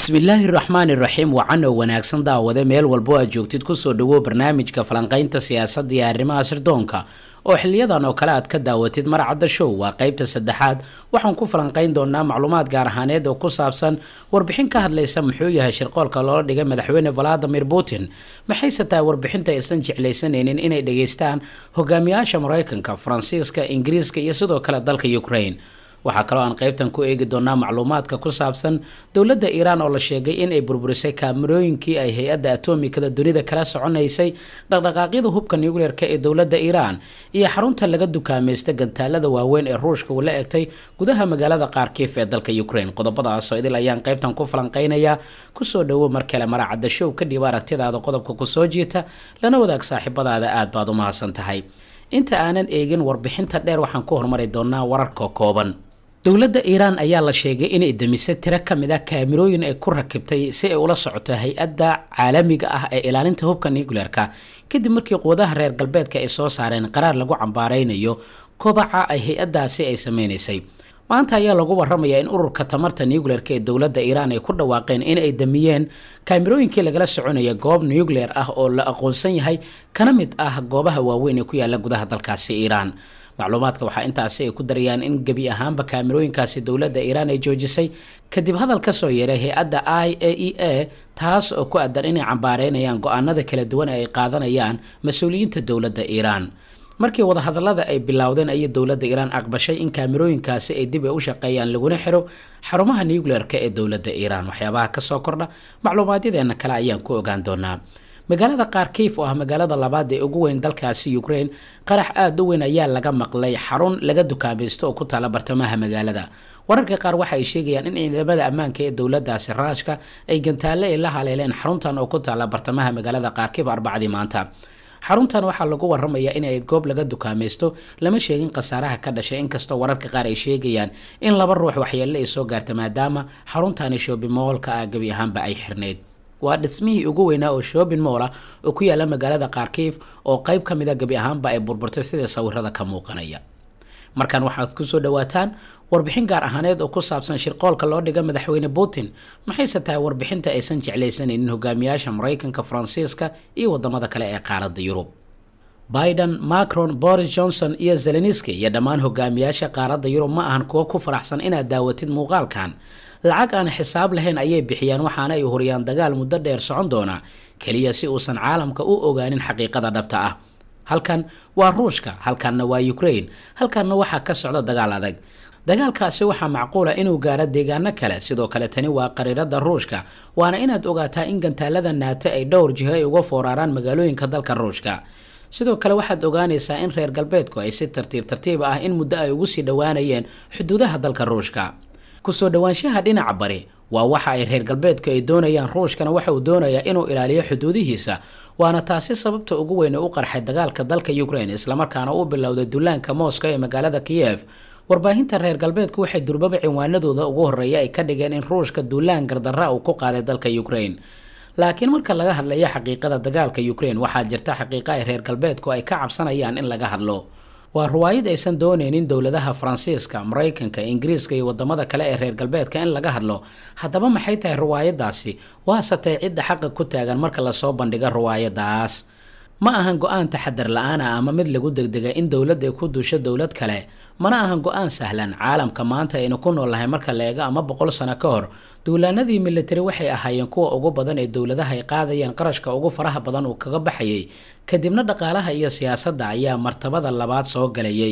bismillaahi raxmaani raxiim wacanoo wanaagsan daawade meel walbo aad joogtid kusoo dhawow barnaamijka falanqaynta siyaasadda iyo arrimaha sirdoonka oo xiliyadan oo kale aad ka daawatid marcadda show waa qeybta saddexaad waxaan ku falanqayn doonaa macluumaad gaar ahaaneed oo ku saabsan warbixin ka hadlaysa muxuu yahay shirqoolka loola dhigay madaxweyne valadimir putin maxayse tahay warbixinta aysan jeclaysanaynin inay dhageystaan hogaamiyaasha maraykanka faransiiska ingiriiska iyo sidoo kale dalka ukraine waxaa kaloo aan qaybtan ku eegi doonaa macluumaadka ku saabsan dowladda iiraan oo la sheegay in ay burburisay kaamarooyinkii ay hay-adda atomikada dunida kala soconaysay dhaqdhaqaaqyada hubka nucleer-ka ee dowladda iiraan iyo xarunta laga dukaamaysta gantaalada waaweyn ee ruushka uu la egtay gudaha magaalada qaarkiif ee dalka ukraine qodobadaasoo idil ayaan qaybtan ku falanqaynayaa kusoo dhawow mar kale maracadda show kadhib aragtidaada qodobka kusoo jiita lana wadaag saaxiibadaada aad baad u mahadsan tahay inta aanan eegin warbixinta dheer waxaan ku hormari doonaa wararka kooban dowladda iiraan ayaa la sheegay inay demisay tiro ka mid a kaamirooyin ay ku rakibtay si ay ula socoto hay-adda caalamiga ah ee ilaalinta hubka nucleer-ka kadib markii quwadaha reer galbeedka ay soo saareen qaraar lagu cambaaraynayo kobaca ay hay-addaasi ay sameynaysay maanta ayaa lagu waramayaa in ururka tamarta nucleer-ka ee dowladda iiraan ay ku dhawaaqeen in ay damiyeen kaamirooyinkii lagala soconaya goob nucleer ah oo la aqoonsan yahay kana mid ah goobaha waaweyn ee ku yaala gudaha dalkaasi iiraan macluumaadka waxaa intaasi ay ku darayaan in gebi ahaanba kaamirooyinkaasi dowladda iiraan ay joojisay kadib hadal ka soo yeeray hay-adda i a e a taas oo ku adan inay cambaareynayaan go-aanada kala duwan ee ay qaadanayaan mas-uuliyiinta dowladda iiraan markii wadahadalada ay bilowdeen ayay dowladda iiraan aqbashay in kaamirooyinkaasi ay dib ay u shaqeeyaan laguna xiro xarumaha nucleer-ka ee dowladda iiraan waxyaabaha kasoo kordha macluumaadyadeenna kale ayaan ku ogaan doonaa magaalada kharkiif oo ah magaalada labaad ee ugu weyn dalkaasi ukraine qarax aada u weyn ayaa laga maqlay xarun laga dukaamaysto oo ku taala bartamaha magaalada wararka qaar waxa ay sheegayaan in ciidamada ammaanka ee dowladaasi raashka ay gantaalle ay la haleeleen xaruntan oo ku taala bartamaha magaalada kharkiif arbacdii maanta xaruntan waxaa lagu waramayaa inay goob laga dukaamaysto lama sheegin khasaaraha ka dhashay inkastoo wararka qaar ay sheegayaan in laba ruux waxyeelle ay soo gaarta maadaama xaruntani shoobimoolka ah gebi ahaanba ay xirneyd waa dhismihii ugu weynaa oo shoobin moola oo ku yaala magaalada kharkiif oo qayb ka mid a gebi ahaanba ay burburtay sida sawirada ka muuqanaya markan waxaad kusoo dhawaataan warbixin gaar ahaaneed oo ku saabsan shirqoolka loo dhiga madaxweyne putin maxayse tahay warbixinta aysan jeclaysanaynin hogaamiyaasha maraykanka faransiiska iyo wadamada kale ee qaaradda yurub biden macron boris johnson iyo zeleniski iyo dhammaan hogaamiyaasha qaaradda yurub ma ahan kuwo ku faraxsan inaad daawatid muuqaalkan lacag aan xisaab lahayn ayay bixiyaan waxaana ay horiyaan dagaal muddo dheer socon doona keliya si uusan caalamka u ogaanin xaqiiqada dhabta ah halkan waa ruushka halkanna waa ukraine halkanna waxaa ka socda dagaal adag dagaalkaasi waxaa macquula inuu gaaro deegaano kale sidoo kale tani waa qariirada ruushka waana inaad ogaataa in gantaalada naato ay dhowr jiho ay uga fooraraan magaalooyinka dalka ruushka sidoo kale waxaad ogaanaysaa in reer galbeedku ay si tartiib tartiib ah in muddo ay ugu sii dhowaanayeen xuduudaha dalka ruushka kusoo dhowaanshaha dhinaca bari waa waxa ay reer galbeedku ay doonayaan ruushkana waxa uu doonayaa inuu ilaaliyo xuduudihiisa waana taasi sababta ugu weyn ee u qarxay dagaalka dalka ukraine islamarkaana u bilowday dullaanka moscow ee magaalada kiyev warbaahinta reer galbeedku waxay durbaba cinwaanadooda ugu horreeya ay ka dhigeen in ruushka duulaan gardarra uu ku qaaday dalka ukraine laakiin marka laga hadlayo xaqiiqada dagaalka ukraine waxaa jirta xaqiiqa ay reer galbeedku ay ka cabsanayaan in laga hadlo waa ruwaayad aysan doonaynin dowladaha faransiiska maraykanka ingiriiska iyo wadamada kale ee reer galbeedka in laga hadlo haddaba maxay tahay ruwaayadaasi waasatay cidda xaqa ku taagan marka lasoo bandhiga ruwaayadaas ma ahan go-aan taxadar la-aan ah ama mid lagu degdega in dowladda ay ku duusho dowlad kale mana ahan go-aan sahlan caalamka maanta aynu ku noolnahay marka la eego ama boqol sano ka hor duulaanadii militari waxay ahaayeen kuwa ugu badan ee dowladaha ay qaadayeen qarashka ugu faraha badan uu kaga baxayay kadibna dhaqaalaha iyo siyaasadda ayaa martabada labaad soo galayay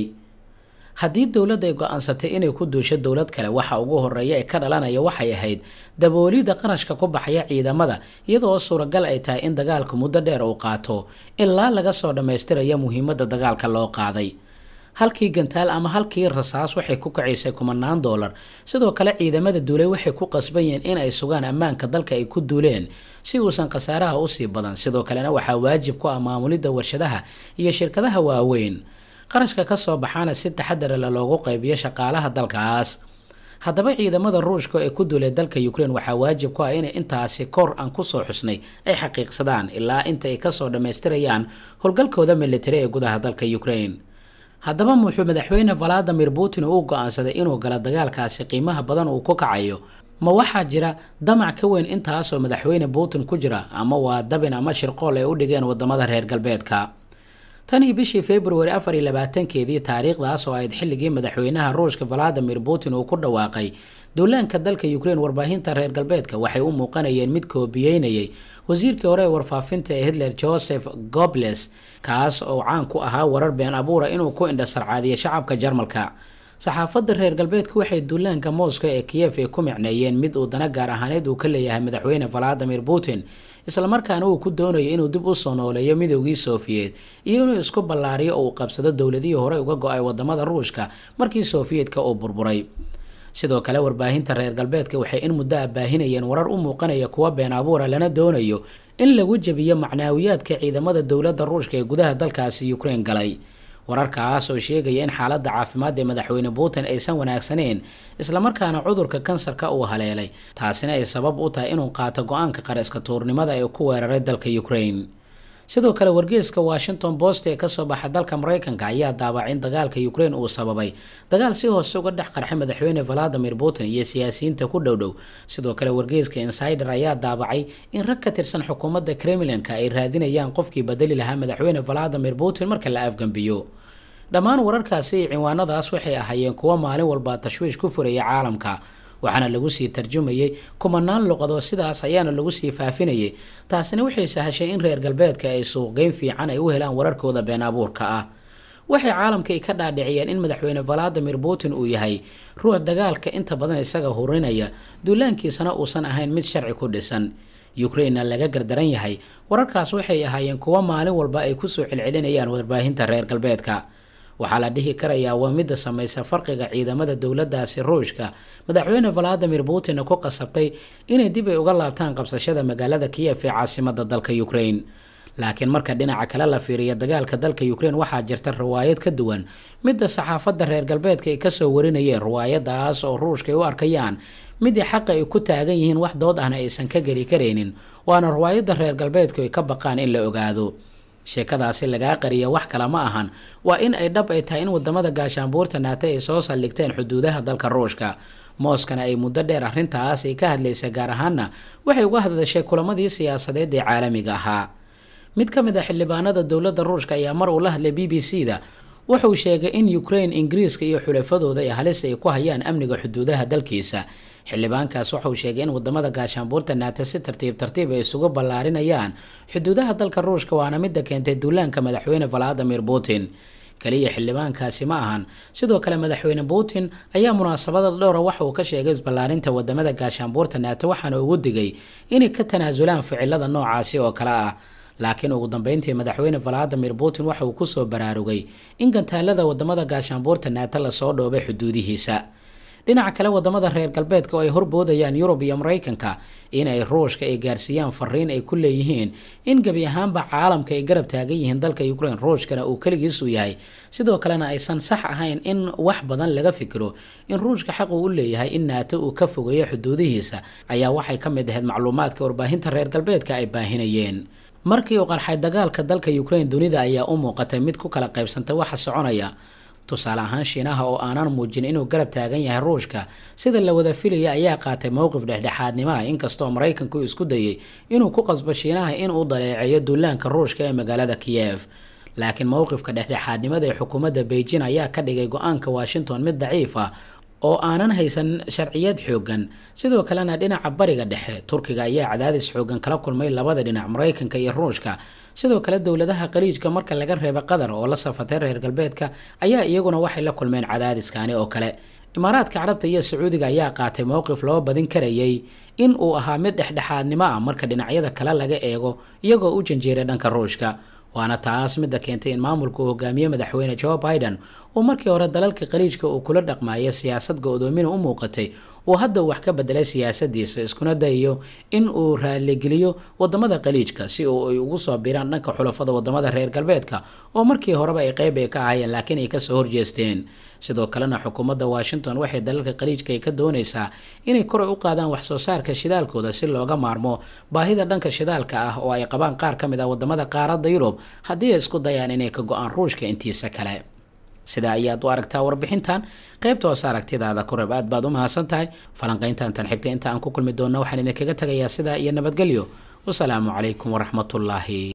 haddii dowladda ay go-aansatay inay ku duusho dowlad kale waxa ugu horeeya ee ka dhalanaya waxay ahayd daboolidda qarashka ku baxaya ciidamada iyadoo suuragal ay tahay in dagaalku muddo dheer uu qaato ilaa laga soo dhammaystiraya muhiimadda dagaalka loo qaaday halkii gantaal ama halkii rasaas waxay ku kacaysay kumanaan doolar sidoo kale ciidamada duulay waxay ku qasban yihiin in ay sugaan ammaanka dalka ay ku duuleen si uusan khasaaraha usii badan sidoo kalena waxaa waajib ku ah maamulidda warshadaha iyo shirkadaha waaweyn qarashka ka soo baxaana si taxadara le loogu qaybiyo shaqaalaha dalkaas haddaba ciidamada ruushka ee ku duulay dalka ukraine waxaa waajib ku ah inay intaasi kor aan kusoo xusnay ay xaqiiqsadaan ilaa inta ay kasoo dhammaystirayaan howlgalkooda militari ee gudaha dalka ukraine haddaba muxuu madaxweyne valadimir putin uu go-aansaday inuu galo dagaalkaasi qiimaha badan uu ku kacayo ma waxaa jira damac ka weyn intaasoo madaxweyne putin ku jira ama waa dabin ama shirqool ay u dhigeen wadamada reer galbeedka tanii bishii februari afar iyo labaatankeedii taariikhdaas oo ayd xilligii madaxweynaha ruushka valadimir putin uu ku dhawaaqay duulaanka dalka ukraine warbaahinta reer galbeedka waxay u muuqanayeen mid koobiyeynayay wasiirkii hore ee warfaafinta ee hitler joseph gobles kaas oo caan ku ahaa warar been abuura inuu ku indhasarcaadiyo shacabka jarmalka saxaafadda reer galbeedka waxay duulaanka moscow ee kiyef ay ku micneeyeen mid uu dana gaar ahaaneed uu ka leeyahay madaxweyne valadimir putin islamarkaana uu ku doonayo inuu dib u soo nooleeyo midoogii sofiyeed iyo inuu isku ballaariyo oo uu qabsado dowladihii hore uga go-ay wadamada ruushka markii sofiyeetka uu burburay sidoo kale warbaahinta reer galbeedka waxay in muddo a baahinayeen warar u muuqanaya kuwa been abuura lana doonayo in lagu jebiyo macnaawiyaadka ciidamada dowladda ruushka ee gudaha dalkaasi ukraine galay wararkaas oo sheegaya in xaaladda caafimaad ee madaxweyne putin aysan wanaagsaneyn islamarkaana cudurka kansarka uu haleelay taasina ay sabab u tahay inuu qaato go-aanka qariska tuurnimada ee ku weeraray dalka ukraine sidoo kale wargeeska washington post ee kasoo baxa dalka mareykanka ayaa daawacay in dagaalka ukraine uu sababay dagaal si hoose uga dhex qarxay madaxweyne valadimir putin iyo siyaasiyiinta ku dhowdhow sidoo kale wargeeska insider ayaa daawacay in rag ka tirsan xukuumadda kremlinka ay raadinayaan qofkii bedeli lahaa madaxweyne valadimir putin marka la afgambiyo dhammaan wararkaasi iyo ciwaanadaas waxay ahaayeen kuwo maalin walba tashwiish ku furaya caalamka waxaana lagu sii tarjumayay kumanaan luqadoo sidaas ayaana lagu sii faafinayay taasina waxay sahashay in reer galbeedka ay suuqgeyn fiican ay u helaan wararkooda been abuurka ah waxay caalamkai ka dhaadhiciyeen in madaxweyne valadimir putin uu yahay ruux dagaalka inta badan isaga hurinaya duulaankiisana uusan ahayn mid sharci ku dhisan ukrainena laga gardaran yahay wararkaas waxay ahaayeen kuwo maalin walba ay kusoo celcelinayaan warbaahinta reer galbeedka waxaa la dhihi karayaa waa midda samaysa farqiga ciidamada dowladaasi ruushka madaxweyne valadimir putinna ku qasabtay inay dib ay uga laabtaan qabsashada magaalada kiyef ee caasimada dalka ukraine laakiin marka dhinaca kale la fiiriyo dagaalka dalka ukraine waxaa jirta riwaayad ka duwan midda saxaafadda reer galbeedka ay kasoo warinayeen riwaayadaas oo ruushka ay u arkayaan midii xaqa ay ku taagan yihiin wax dood ahna aysan ka geli karaynin waana riwaayadda reer galbeedku ay ka baqaan in la ogaado sheekadaasi lagaa qariya wax kale ma ahan waa in ay dhab ay tahay in wadamada gaashaanbuurta naate ay soo saldhigteen xuduudaha dalka ruushka mooskana ay muddo dheer arrintaas ay ka hadlaysa gaar ahaana waxay uga hadashay kulamadii siyaasadeed ee caalamiga ahaa mid ka mid a xildhibaanada dowladda ruushka ayaa mar uu la hadlay b b c da wuxuu sheegay in ukraine ingiriiska iyo xulafadooda ay halis ay ku hayaan amniga xuduudaha dalkiisa xildhibaankaas wuxuu sheegay in wadamada gaashaanbuurta naate si tartiib tartiib ay isugu ballaarinayaan xuduudaha dalka ruushka waana midda keentay duulaanka madaxweyne valadimir putin kaliya xildhibaankaasi ma ahan sidoo kale madaxweyne putin ayaa munaasabada dhowra waxa uu ka sheegay isballaarinta wadamada gaashaanbuurta naate waxaana ugu digay inay ka tanaasulaan ficilada noocaasi oo kale ah laakiin ugu dambeyntii madaxweyne valadimir putin waxa uu kusoo baraarugay in gantaalada wadamada gaashaanbuurta naate lasoo dhoobay xuduudihiisa dhinaca kale wadamada reer galbeedka oo ay horboodayaan yurub iyo mareykanka in ay ruushka ay gaarsiiyaan fariin ay ku leeyihiin in gebi ahaanba caalamka ay garab taagan yihiin dalka ukraine ruushkana uu keligiisu yahay sidoo kalena aysan sax ahayn in wax badan laga fikiro in ruushka xaq uu u leeyahay in naato uu ka fogeeyo xuduudihiisa ayaa waxay ka mid ahayd macluumaadka warbaahinta reer galbeedka ay baahinayeen markii uu qarxay dagaalka dalka ukraine dunida ayaa u muuqatay mid ku kala qaybsantay waxa soconaya tusaale ahaan shiinaha oo aanan muujin inuu garab taagan yahay ruushka sida la wada filaya ayaa qaatay mowqif dhexdhexaadnimo ah inkastoo maraykanku isku dayay inuu ku qasbo shiinaha inuu daleeceeyo duulaanka ruushka ee magaalada kiyev laakiin mowqifka dhexdhexaadnimada ee xukuumadda beijing ayaa ka dhigay go-aanka washington mid daciif ah oo aanan haysan sharciyad xoogan sidoo kalena dhinaca bariga dhexe turkiga ayaa cadaadis xoogan kala kulmay labada dhinac maraykanka iyo ruushka sidoo kale dowladaha qaliijka marka laga reeba qatar oo la safatay reer galbeedka ayaa iyaguna waxay la kulmeen cadaadiskani oo kale imaaraadka carabta iyo sacuudiga ayaa qaatay mowqif loo badin karayay in uu ahaa mid dhexdhexaadnimo ah marka dhinacyada kale laga eego iyagoo u janjeeray dhanka ruushka waana taas midda keentay in maamulka uu hogaamiye madaxweyne joe biden uu markii hore dalalka qaliijka uu kula dhaqmaaya siyaasad go-doomina u muuqatay uu hadda wax ka bedelay siyaasadiisa iskuna dayayo in uu raaligeliyo wadamada qaliijka si uu ay ugu soo biraan dhanka xulafada wadamada reer galbeedka oo markii horeba ay qeyb ay ka ahayeen laakiin ay kasoo horjeesteen sidoo kalena xukuumadda washington waxay dalalka qaliijka ay ka doonaysaa inay koray u qaadaan waxsoo saarka shidaalkooda si looga maarmo baahida dhanka shidaalka ah oo ay qabaan qaar ka mid ah wadamada qaaradda yurub haddii ay isku dayaan inay ka go-aan ruushka intiisa kale sidaa ayaad u aragtaa warbixintan qaybta hoose aragtidaada koreb aad baad u mahadsan tahay falanqayntan tan xigta inta aan ku kulmi doonno waxaan idinkaga tegayaa sidaa iyo nabadgelyo wasalaamu calaykum waraxmatullaahi